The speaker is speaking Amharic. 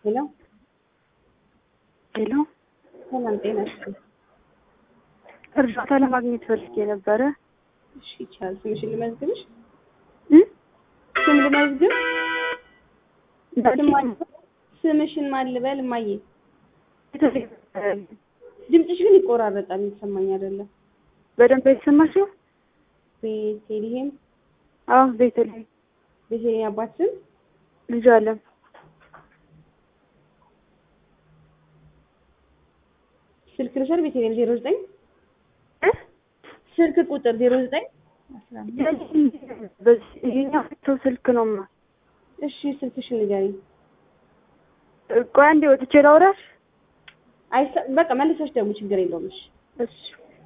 ሄሎ ሄሎ፣ ሰላም ጤና ይስጥልኝ። እርዳታ ለማግኘት ፈልጌ ነበረ። እሺ ይቻላል። ስምሽን ልመዝግብሽ? እ? ስም ልመዝግብ? እንዳልሽ ስም ማን- ስምሽን ማን ልበል? እማዬ ቤተልሔም፣ ድምፅሽ ግን ይቆራረጣል፣ የሚሰማኝ አይደለም። በደንብ አይሰማሽም? ቤተልሔም አዎ፣ ቤተልሔም ቤተልሔም አባት ስም ልጅ አለም ስልክ ልውሰድ? ቤተልሔም ዜሮ ዘጠኝ እ? ስልክ ቁጥር ዜሮ ዘጠኝ በዚህ ይሄኛው ሰው ስልክ ነውማ። እሺ ስልክሽን ንገሪኝ። ቆይ አንዴ ወጥቼ ላውራሽ። አይሰ በቃ መልሰሽ ደግሞ ችግር የለውም። እሺ እሺ